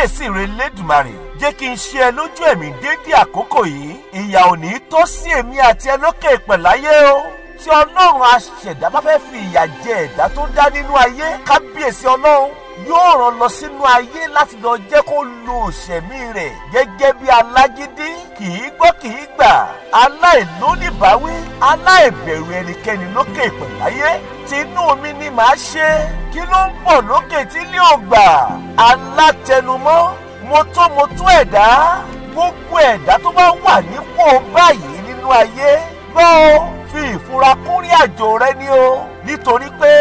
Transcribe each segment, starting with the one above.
kábíyèsí rẹ lẹ́dùmarè jẹ́ kí n ṣe ẹ lójú ẹ̀mí dédé àkókò yìí ìyà ò ní tó sí èmi àti ẹ lókè ìpẹ̀láyé o tí ọlọ́run aṣẹ̀dá bá fẹ́ fi ìyà jẹ ẹ̀dá tó dá nínú ayé kábíyèsí ọlọ́run yóò rán lọ sínú ayé láti lọ jẹ́ kó lo òṣèmí rẹ̀ gẹ́gẹ́ bí alágídí kì í gbọ́ kì í gbà aláìlóníbáwí aláìbẹ̀rù ẹnikẹ́ni lókè ìpẹ̀láyé tinú mi ni màá ṣe kí ló ń bọ̀ lókè tí ilé ò gbà alátẹnumọ́ mọ́tòmọ́tò ẹ̀dá gbogbo ẹ̀dá tó bá wà nípò báyìí nínú ayé gbọ́ ó fi ìfura kúnrí àjò rẹ ni o nítorí pé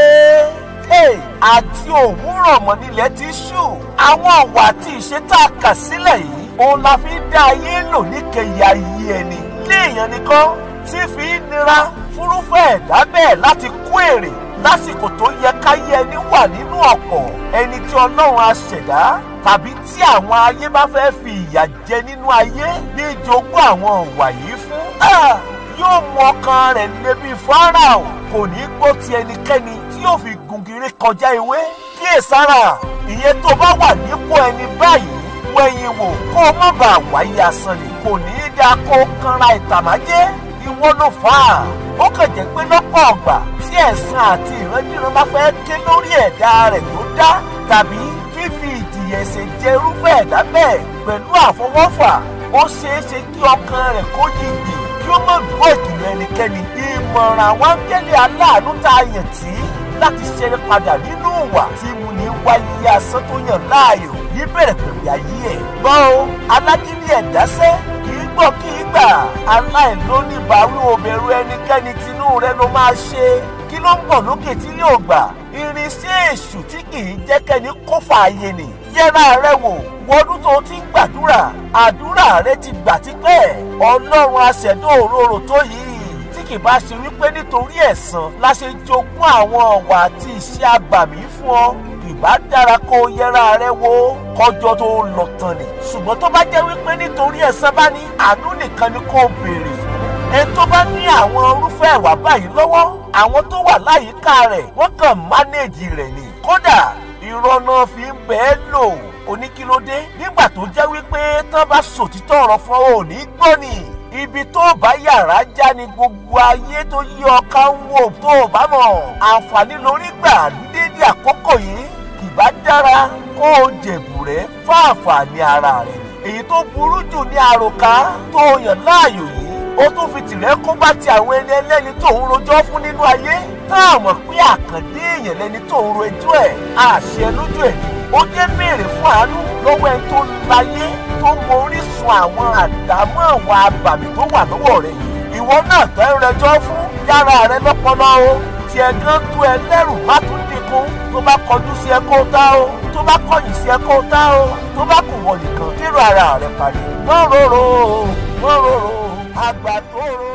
àti òwúrọ̀ mọ́ nílẹ̀ ti ṣú àwọn ọ̀wà àti ìṣe tá a kà sílẹ̀ yìí òun la fi dá ayé lò níkẹyà ayé ẹni léèyàn nìkan tí fi ń nira fúrúfẹ́ ẹ̀dá bẹ́ẹ̀ láti kó èrè lásìkò tó yẹ káyé ẹni wà nínú ọ̀pọ̀ ẹni tí ọlọ́run á ṣẹ̀dá tàbí tí àwọn ayé bá fẹ́ fi ìyà jẹ nínú ayé ní ìjogún àwọn ọ̀wà yìí fún yóò mú ọkàn rẹ̀ lébi fáráò kò ní gbọ́ ti ẹnikẹ́ni tí yóò fi gungire kọjá ewé kíyèsára ìyẹn tó bá wà nípò ẹni báyìí wẹ̀yìn wò kó o má bàa wáyé asán ni kò ní í dáa kó o kanra ìtàmájẹ́ ìwọ ló fà á ó kàn jẹ́ pé lọ́pọ̀ ọgbà tí ẹ̀san àti ìrandíran bá fẹ́ ké lórí ẹ̀dá rẹ̀ tó dá tàbí fífi ìjìyà ẹ̀ṣẹ̀ jẹ irúfẹ́ ẹ̀dá bẹ́ẹ̀ pẹ̀lú àfọwọ́fà ó ṣeé ṣe kí ọkàn rẹ̀ kó yìgbì kí ó má gbọ́ ìkìlọ̀ ẹnikẹ́ni ìmọ̀ràn àwọn áńgẹ́lì aláàánú tá a yàn tí láti ṣeré padà nínú ìwà tí mo ní wáyé asán tó yàn láàyò níbẹ̀rẹ̀ pẹ̀lú ayé ẹ̀. gbọ́ o alágídí ẹ̀dáṣẹ́ kì í gbọ́ kì í gbà aláìlóníbàárù òbẹ̀rù ẹnikẹ́ni tinú rẹ ló máa ṣe kí ló ń bọ̀ lókè tí yóò gbà irinṣẹ́ èṣù tí kì í jẹ́ kẹ́ni kó fààyè nì yẹra rẹ wò wọdún tó ti ń gbàdúrà àdúrà rẹ ti gbà tipẹ́ ọlọ́run aṣẹ̀dá òróró tó yìí tí kì bá ṣe wípé nítorí ẹ̀san la ṣe jogún àwọn ọ̀wà àti ìṣe àbàmì fún ọ ìbá dára kó o yẹra rẹ wò kọjọ tó lọ tán ni ṣùgbọ́n tó bá jẹ́ wípé nítorí ẹ̀san bá ní àánú nìkan ni kó o béèrè fún ẹni tó bá ní àwọn irúfẹ́ ìwà báyìí lọ́wọ́ àwọn tó wà láyìíká rẹ̀ wọ́n kàn mánéèjì rẹ̀ ni kódà ìrọ̀nà fi ń bẹ́ẹ̀ lò oníkílódé nígbà tó jẹ́ wípé tán bá sòtítọ́ ọ̀rọ̀ fún ọ ò ní gbọ́ ni ibi tó bá yàrá já ni gbogbo ayé tó yí ọká ń wò tó bá mọ̀ àǹfààní lórí gbà ní dédé àkókò yìí kì bá dára kó o jẹ̀bù rẹ̀ fún àǹfààní ara rẹ̀ èyí tó burú jù ní àròká tó yàn láàyò yìí ó tún fi tìrẹ́ kó bá ti àwọn ẹni ẹlẹ́ni tó ń rojọ́ fún nínú ayé tá a mọ̀ pé àkàndé èèyàn lẹni tó ń ro ẹjọ́ ẹ̀ àṣẹ lójú ẹ̀ ó jẹ́ béèrè fún àánú lọ́wọ́ ẹni tó láyé tó mọ orísun àwọn àdámọ́ àwọn abàmì tó wà lọ́wọ́ rẹ̀ yìí ìwọ náà tẹ́ ń rẹjọ́ fún yàrá rẹ lọ́pọlọ o tí ẹ gán tó ẹ lẹ́rù má tún dínkù tó bá kọjú sí ẹ kó tá o tó bá kọ̀yìn sí ẹ kó tá o tó bá kù wọ nìkan kírò ara rẹ parí mọ́ rorò mọ́ rorò àgbà tó rò.